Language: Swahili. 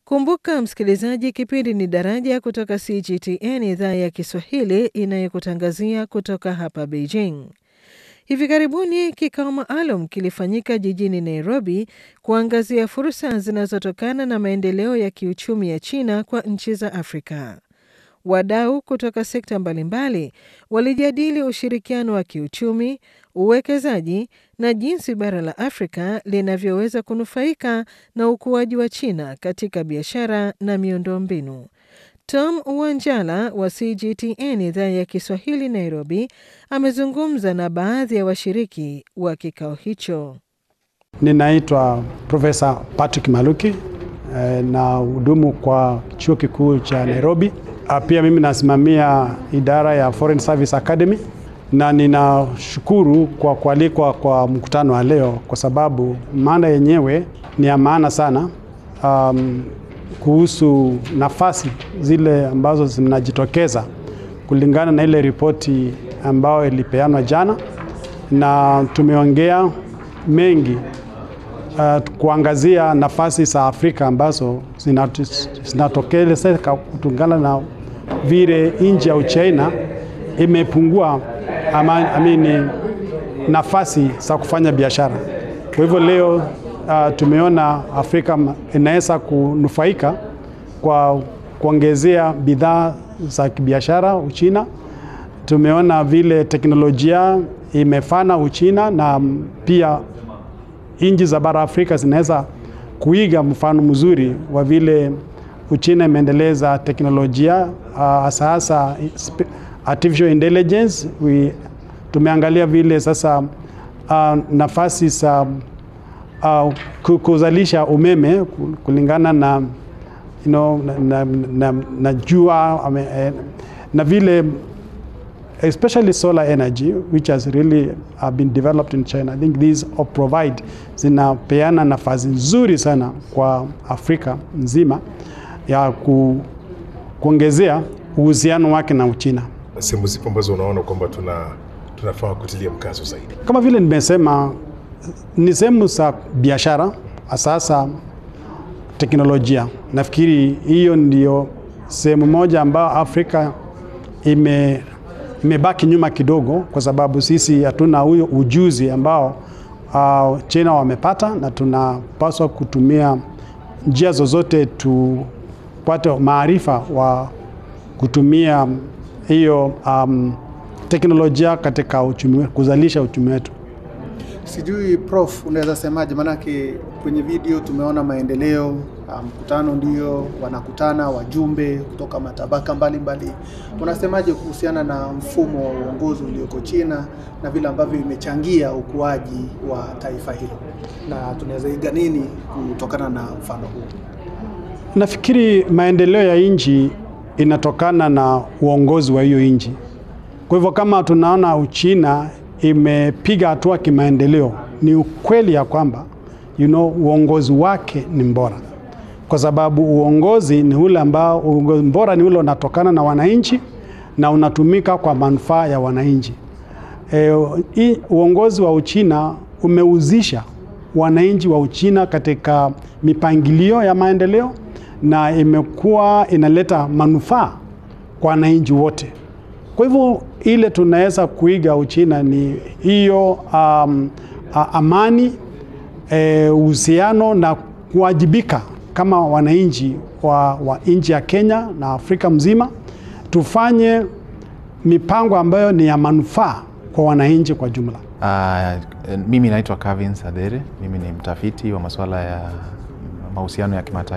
Kumbuka msikilizaji, kipindi ni Daraja kutoka CGTN idhaa ya Kiswahili inayokutangazia kutoka hapa Beijing. Hivi karibuni kikao maalum kilifanyika jijini Nairobi kuangazia fursa zinazotokana na maendeleo ya kiuchumi ya China kwa nchi za Afrika. Wadau kutoka sekta mbalimbali walijadili ushirikiano wa kiuchumi, uwekezaji na jinsi bara la Afrika linavyoweza kunufaika na ukuaji wa China katika biashara na miundombinu. Tom Wanjala wa CGTN idhaa ya Kiswahili Nairobi amezungumza na baadhi ya washiriki wa kikao hicho. Ninaitwa Profesa Patrick Maluki na hudumu kwa chuo kikuu cha Nairobi. Pia mimi nasimamia idara ya Foreign Service Academy na ninashukuru kwa kualikwa kwa mkutano wa leo kwa sababu mada yenyewe ni ya maana sana um, kuhusu nafasi zile ambazo zinajitokeza kulingana na ile ripoti ambayo ilipeanwa jana, na tumeongea mengi uh, kuangazia nafasi za Afrika ambazo zinatokelezeka kutokana na vile nchi ya Uchina imepungua ama, amini, nafasi za kufanya biashara. Kwa hivyo leo uh, tumeona Afrika inaweza kunufaika kwa kuongezea bidhaa za kibiashara Uchina. Tumeona vile teknolojia imefana Uchina na pia nchi za bara Afrika zinaweza kuiga mfano mzuri wa vile Uchina imeendeleza teknolojia hasa uh, hasa artificial intelligence. We, tumeangalia vile sasa uh, nafasi za uh, kuzalisha umeme kulingana na, you know, na, na, na, na jua na vile especially solar energy which has really uh, been developed in China. I think these all provide zinapeana nafasi nzuri sana kwa Afrika nzima ya ku, kuongezea uhusiano wake na Uchina. Sehemu zipo ambazo unaona kwamba tuna tunafaa kutilia mkazo zaidi? Kama vile nimesema, ni sehemu za biashara, sasa teknolojia. Nafikiri hiyo ndio sehemu moja ambayo Afrika ime imebaki nyuma kidogo, kwa sababu sisi hatuna huyo ujuzi ambao uh, China wamepata, na tunapaswa kutumia njia zozote tupate maarifa wa kutumia hiyo um, teknolojia katika uchumi, kuzalisha uchumi wetu. Sijui Prof, unaweza semaje? Maanake kwenye video tumeona maendeleo, mkutano um, ndio wanakutana wajumbe kutoka matabaka mbalimbali. Unasemaje kuhusiana na mfumo wa uongozi ulioko China na vile ambavyo imechangia ukuaji wa taifa hilo, na tunaweza iga nini kutokana na mfano huu? Nafikiri maendeleo ya nchi inatokana na uongozi wa hiyo nchi. Kwa hivyo kama tunaona Uchina imepiga hatua kimaendeleo, ni ukweli ya kwamba you know, uongozi wake ni bora, kwa sababu uongozi ni ule ambao, uongozi bora ni ule unatokana na wananchi na unatumika kwa manufaa ya wananchi. E, uongozi wa Uchina umeuzisha wananchi wa Uchina katika mipangilio ya maendeleo na imekuwa inaleta manufaa kwa wananchi wote. Kwa hivyo ile tunaweza kuiga Uchina ni hiyo um, amani, uhusiano e, na kuwajibika kama wananchi wa, wa nchi ya Kenya na Afrika mzima, tufanye mipango ambayo ni ya manufaa kwa wananchi kwa jumla. Uh, mimi naitwa Kevin Sadere, mimi ni mtafiti wa masuala ya mahusiano ya kimataifa.